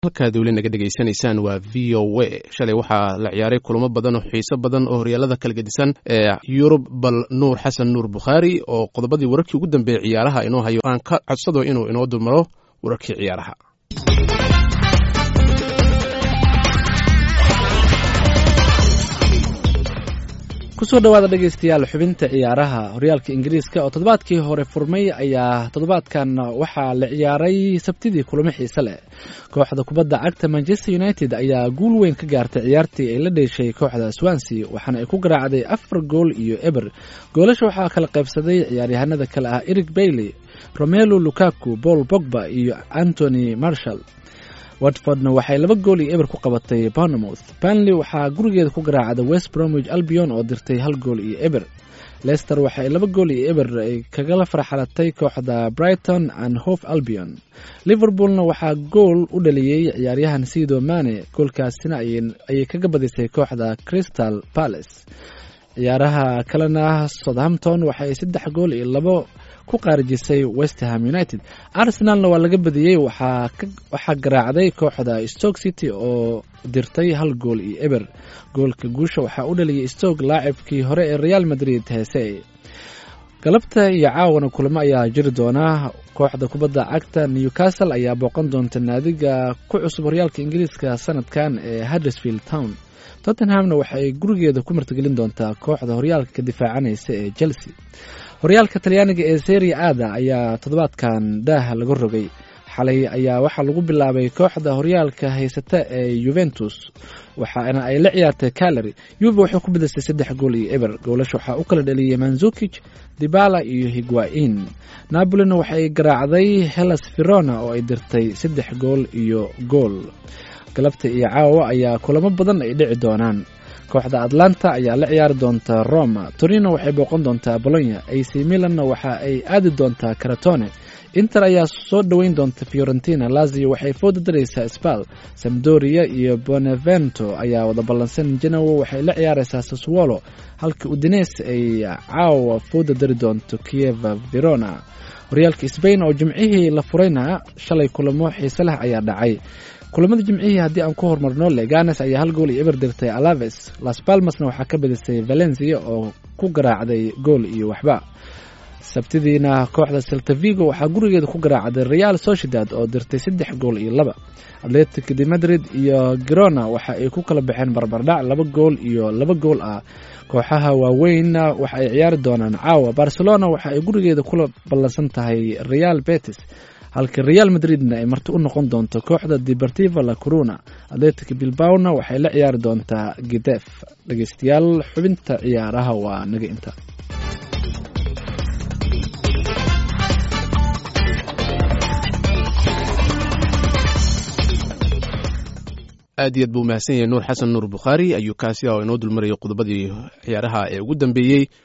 halkaad weli naga dhegaysanaysaan waa v o a shalay waxaa la ciyaaray kulamo badan oo xiiso badan oo horyaalada kala gedisan ee yurub bal nuur xasan nuur bukhaari oo qodobadii wararkii ugu dambeeyey ciyaaraha inoo hayo aan ka codsado inuu inoo dulmaro wararkii ciyaaraha kusoo dhawaada dhegaystayaal xubinta ciyaaraha horyaalka ingiriiska oo toddobaadkii hore furmay ayaa toddobaadkan waxaa la ciyaaray sabtidii kulamo xiise leh kooxda kubadda cagta manchester united ayaa guul weyn ka gaartay ciyaartii ay la dheeshay kooxda swansea waxaana ay ku garaacday afar gool iyo eber goolasha waxaa kala qaybsaday ciyaaryahanada kale ah eric bailey romelo lukaku paul bogba iyo antony marshall watfordna waxay laba gool iyo eber ku qabatay bournemouth banley waxaa gurigeeda ku garaacday west bromwich albion oo dirtay hal gool iyo eber leicester waxay laba gool iyo eber ay kagala farxalatay kooxda brighton and hof albion liverpoolna waxaa gool u dhaliyey ciyaaryahan sido mane goolkaasina ayay kaga badisay kooxda crystal palace ciyaaraha kalena southampton waxay saddex gool iyo labo ku qaarijisay westerham united arsenalna waa laga badiyey waxaa garaacday kooxda stoke city oo dirtay hal gool iyo eber goolka guusha waxaa u dhaliyay stoke laacibkii hore ee real madrid heese galabta iyo caawana kulamo ayaa jiri doona kooxda kubadda cagta newcastle ayaa booqan doonta naadiga ku cusub horyaalka ingiriiska sanadkan ee huddersfield town tottenhamna waxaay gurigeeda ku martigelin doontaa kooxda horyaalka ka difaacanaysa ee chelsea horyaalka talyaaniga ee seria aada ayaa toddobaadkan daaha laga rogay xalay ayaa waxaa lagu bilaabay kooxda horyaalka haysata ee yuventus waxaana ay la ciyaartay calary yuve waxay ku badisay saddex gool iyo eber goolasha waxaa u kala dhaliyay manzukij dibala iyo higuain napolina waxay garaacday hellas verona oo ay dirtay saddex gool iyo gool galabta iyo caawa ayaa kulamo badan ay dhici doonaan kooxda atlanta ayaa la ciyaari doonta roma torino waxay booqan doontaa bolonya ac milanna waxa ay aadi doontaa karatone inter ayaa soo dhoweyn doonta fiorentina lazio waxay fooda daraysaa sbal samdoria iyo bonevento ayaa wada ballansan genowo waxay la ciyaaraysaa saswolo halka udines ay caawa fooda dari doonto kieva verona horyaalka sbain oo jimcihii la furayna shalay kulamo xiise leh ayaa dhacay kulamada jimcihii haddii aan ku horumarno leganes ayaa hal gool iyo eber dirtay alaves las palmasna waxaa ka badisay valencia oo ku garaacday gool iyo waxba sabtidiina kooxda seltavigo waxaa gurigeeda ku garaacday real sociedad oo dirtay saddex gool iyo laba atletic de madrid iyo grona waxa ay ku kala baxeen barbardhac laba gool iyo laba gool ah kooxaha waaweynna waxa ay ciyaari doonaan caawa barcelona waxa ay gurigeeda kula ballansan tahay real betis halka real madridna ay marti u noqon doonto kooxda deportiva la corona atletic bilbawna waxay la ciyaari doontaa gidef dhegeystayaal xubinta ciyaaraha waa naga inta aad iyo aad buu mahadsan yahay nuur xasan nuur bukhaari ayuu kaasi oo inoo dulmarayay qodobadii ciyaaraha ee ugu dambeeyey